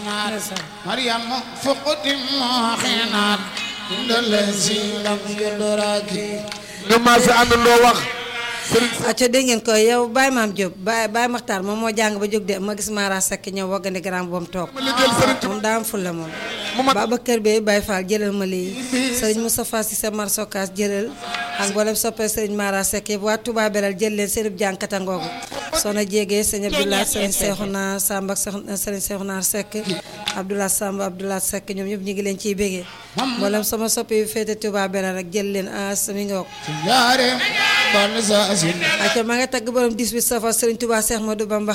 حينات مريم فقد حينات عند الذي لم يدرك ñu maase àndandoo wax sëriñ acca dégg ngeen ko yow Baye Maam Diop Baye Baye Makhtar moom moo jàng ba jóg de ma gis Mara Seck ñëw waggandi grand boom toog ma liggéeyal sëriñ moom daa am fulla moom mu mat Babacar Bey Baye Fall jëlal ma lii sëriñ Moustapha Cissé Mar Sokas jëlal ak mboolem soppee sëriñ Mara Seck yëpp waa Touba Belal jël leen seenub jànkata ngoogu soxna Jéegee sëñ Abdoulaye sëriñ Seexuna Samb ak soxna sëriñ Seexuna Seck Abdoulaye Samb Abdoulaye Seck ñoom ñëpp ñu ngi leen ciy bégee mboolem sama soppe yu féete Touba Belal rek jël leen as mi ngoog يا رب بلزازين acca maa nga tagg borom 18 safar sëriñ Touba Cheikh Modou Bamba